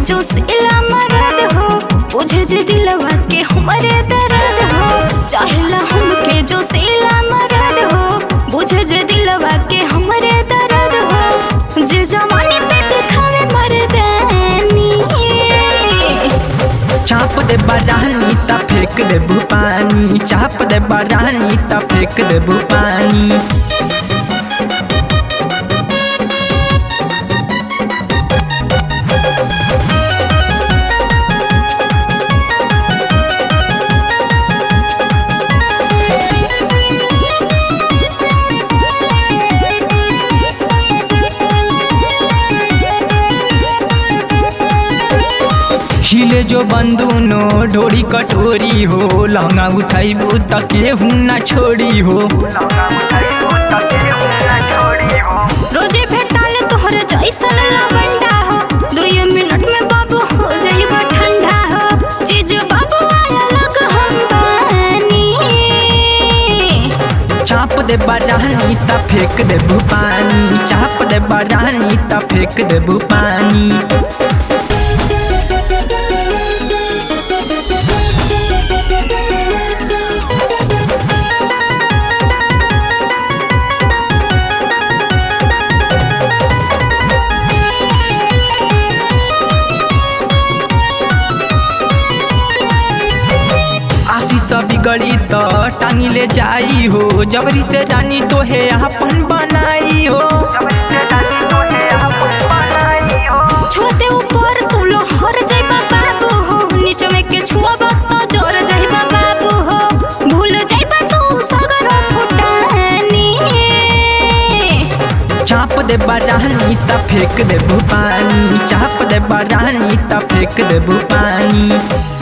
जो सिला मरद हो बुझे जे दिलवा के हमरे दर्द हो चाहेला हमके जो सिला मरद हो बुझे जे दिलवा के हमरे दर्द हो जे जवानी पे दिखावे मर्दानी चाप दे बरानी ता फेंक दे पानी चाप दे बरानी ता फेंक दे पानी हिले जो बंदूनो ढोरी कटोरी हो लहंगा उठाइबू त केहू ना छोड़ी हो रोजे भेटाले तोहर जैसन लवंडा हो दुई मिनट में बाबू हो जाइबा ठंडा हो चीज बाबू आया लग हम बानी चाप दे बरानी ता फेंक दे पानी चाप दे बरानी ता फेंक दे पानी आशी सब बिगड़ी तो टांगी ले जाई हो जबरी से रानी तो है अपन बनाई हो छुआते ऊपर तू लोहर जाइबा बाबू हो नीचे में के छुआबा तो जोर जाइबा बाबू हो भूल जाइबा तू सगर फुटानी चाप दे बरानी ता फेंक दे पानी चाप दे बरानी ता फेंक दे पानी